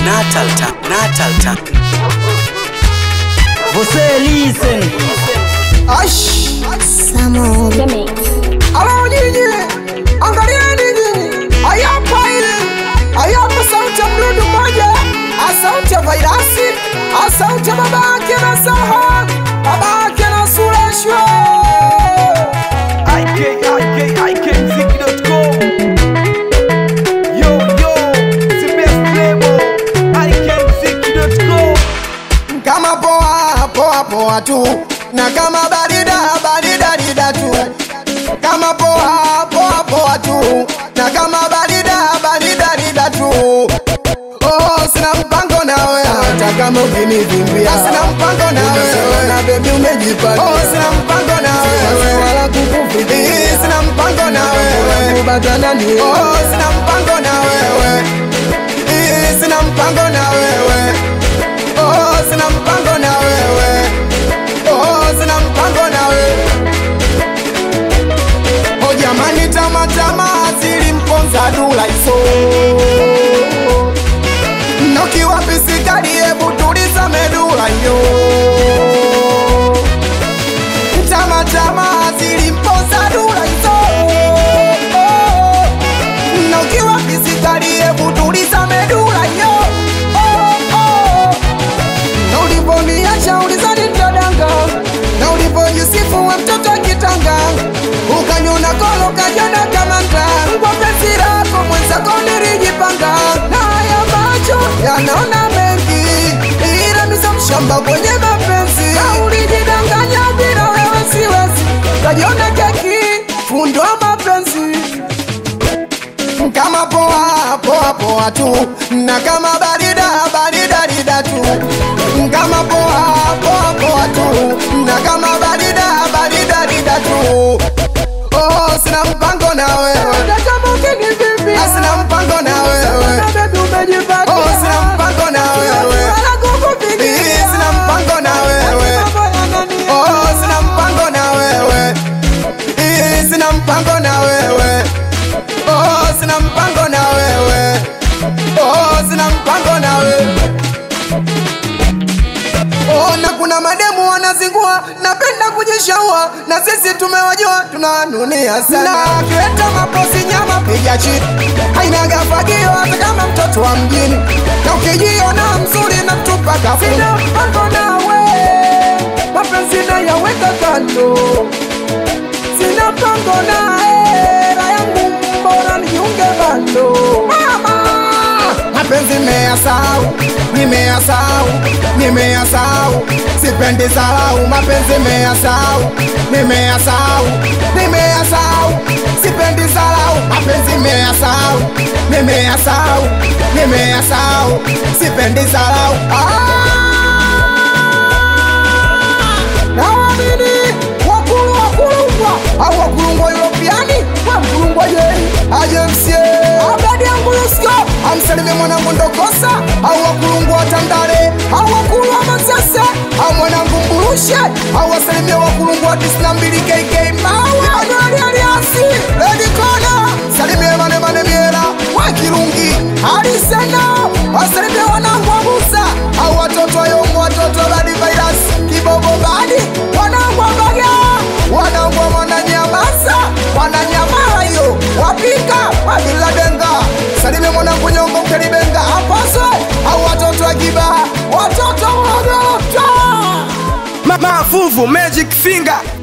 Natal Time, Natal Time. Você listen. Ash, Samo The Mix. alo nyinyi, angalieni nyinyi, ayapa ile, ayapa sauti ya mdudu mmoja, asauti ya vairasi, asauti ya babake na saha, babake na sureshwe. IK, Yo, yo, the best label. IKMziki.com. kama poa poa poa tu na kama barida barida rida tu kama poa poa poa tu na kama barida barida rida tu oh sina mpango nawe hata kama ukinivimbia sina mpango nawe na baby umejipata oh sina mpango nawe wala kukufikia sina mpango nawe kubatana ni oh sina mpango na wewe sina mpango na wewe Oh, sina mpango na wewe. Oh, sina mpango na wewe. Oh, jamani tama tama zilimponza dula iso. Nokiwa pisikali hebu tuliza medula yo. Tama tama zilimponza dula iso. Nokiwa pisikali hebu tuliza medula yo. Oh, oh na uliponiacha ulizani nitadanga, na ulipojisifu wa mtoto kitanga, ukanyona kolo kajana kama nta kwa penzi lako mwenzako nilijipanga, na haya macho yanaona mengi, ila misa mshamba kwenye mapenzi, na ulijidanganya bila wewe siwezi, kajiona keki fundo wa mapenzi kama poa poa poa tu na kama barida barida rida tu kama poa poa poa tu na kama barida barida rida tu oh sina mpango na wewe Ah, sina mpango na wewe oh sina mpango na wewe Eh, sina mpango na wewe oh sina mpango na wewe Eh, sina mpango na wewe Oh, sina mpango na wewe. Oh, sina mpango na wewe. Oh, na kuna mademu wanazingua, napenda kujishaua, na sisi tumewajua, tunanunia sana. Na kileta maposi nyama piga chini, haina gafagio hata kama mtoto wa mjini, na ukijiona mzuri na mtupa kafu. Sina mpango nawe, mapenzi na yaweka kando sina mpango naye, raha yangu mbona nijiunge bando. Mama, mapenzi nimeyasahau, nimeyasahau, nimeyasahau, sipendi sahau, mapenzi nimeyasahau, nimeyasahau, nimeyasahau, sipendi sahau, mapenzi nimeyasahau, nimeyasahau, nimeyasahau, sipendi sahau. Ah! Naamini wakulu wakulungwa au wakulungwa Europeani wa mkulungwa yei ajemsie abadi yangu Yusko amsalimie mwanangu Ndokosa au wakulungwa wa Tandale au wakulu wa Masese au mwanangu Mburushe au wasalimie wakulungwa wa tisini na mbili KK Mawe Manueli Aliasi Lady Kona salimie mane mane miera wa Kirungi Alisena wasalimie wanangu wa Musa au watoto wa Yongo watoto wa Badi Virus Kibobo Badi wanangu wa Baga wanangu wa Mwananyamasa Wananyamala hiyo wapika wabiladenga salimie mwanangu Nyongo Mkelibenga apaswe au watoto wa Kibaha watoto wa Magota Ma- Mafuvu Magic Finger